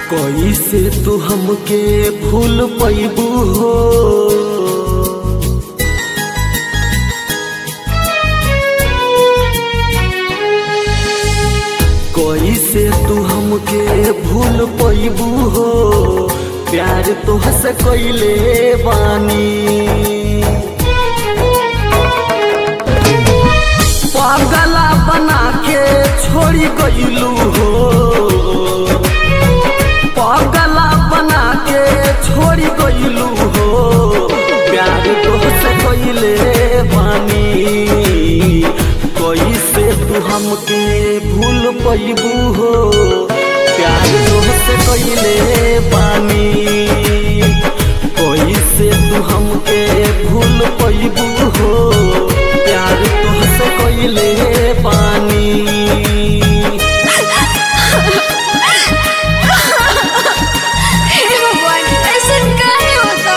कैसे तू हमके भूल पैबू हो कैसे तू हमके भूल पैबू हो प्यार तोहसे कैले बानी पागला बना के छोड़ी गईलू हो पागला बना के छोड़ी गईलू हो प्यार तोहसे कैले बानी कैसे तू हमके भूल पैबू हो प्यार तोहसे कैले बानी कैसे तू हमके भूल पैबू हो प्यार तोहसे कैले बानी हे भगवान ऐसा काहे होता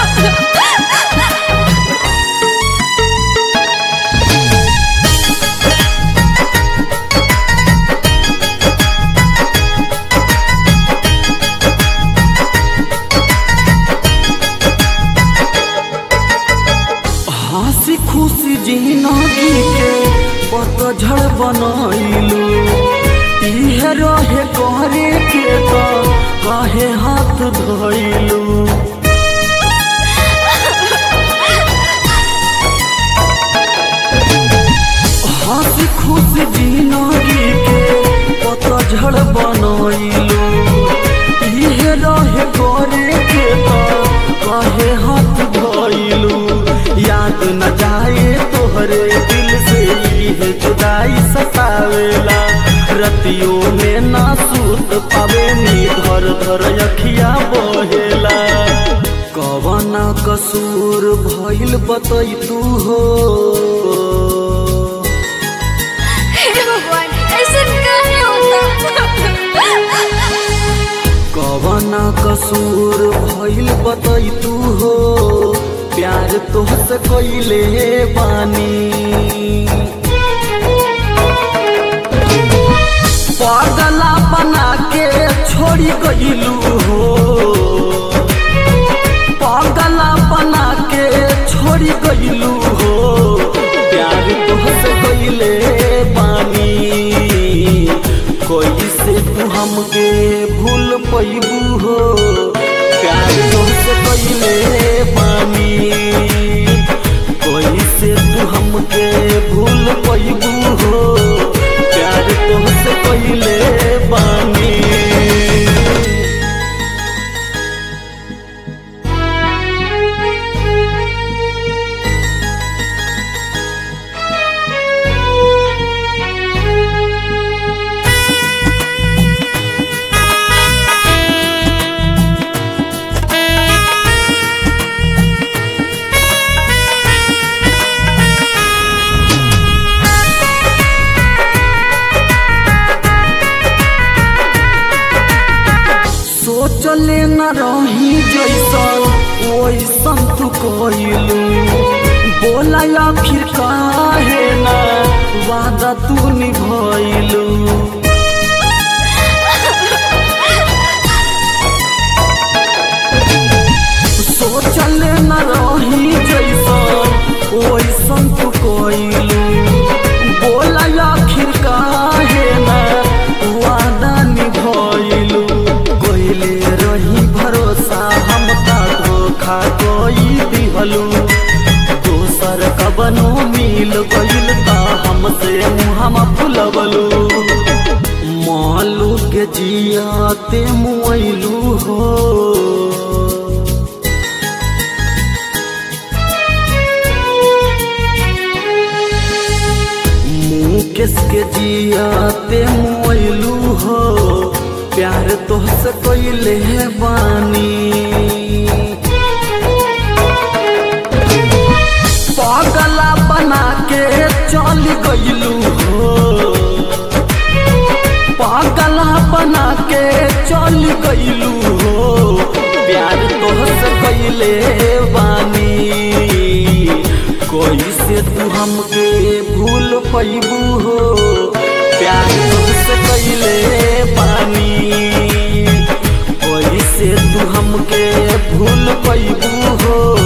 हंसी खुशी जिंदगी के पतझड़ बनैलू इहे रहे करे के तो काहे हाथ धैलू हंसी खुशी जिंदगी के पतझड़ बनैलू इहे रहे करे के तो काहे हाथ धैलू याद न जाए तोहरे दिल से इहे जुदाई सतावेला रतियों में ना सूत पावे नी धर धर अखिया बहेला कवना कसूर भइल बतै तू हो हे भगवान ऐसा काहे होता कवना कसूर भइल बतै तू हो प्यार तोहसे कैले बानी पागला बना के छोड़ी गईलू हो पागला बना के छोड़ी गईलू हो प्यार तोहसे कैले बानी कैसे तू हमके भूल पैबू हो प्यार तोहसे कैले बानी कैसे तू हमके भूल पैबू हो प्यार तोहसे कैले बानी सोचले न रही जैसन वैसन तू कइलू बोला आखिर काहे ना वादा तू निभइलू सोचले न रही जैसन वैसन तू कइलू बोला आखिर काहे ना वादा निभइलू कइले रही भरोसा हम ता धोखा कोई दिहलू दोसर कबनो मिल गइल ता हमसे मुहम फुलवलू मालू के जियाते मुइलू हो मुकेश के जियाते मोइलू हो प्यार तोहसे कैले बानी पागला बना के चल गईलू हो पागला बना के चल गईलू हो प्यार तोहसे कैले बानी कैसे तू हमके भूल पैबू हो प्यार तुझसे कैले पानी तू हमके भूल पैबू हो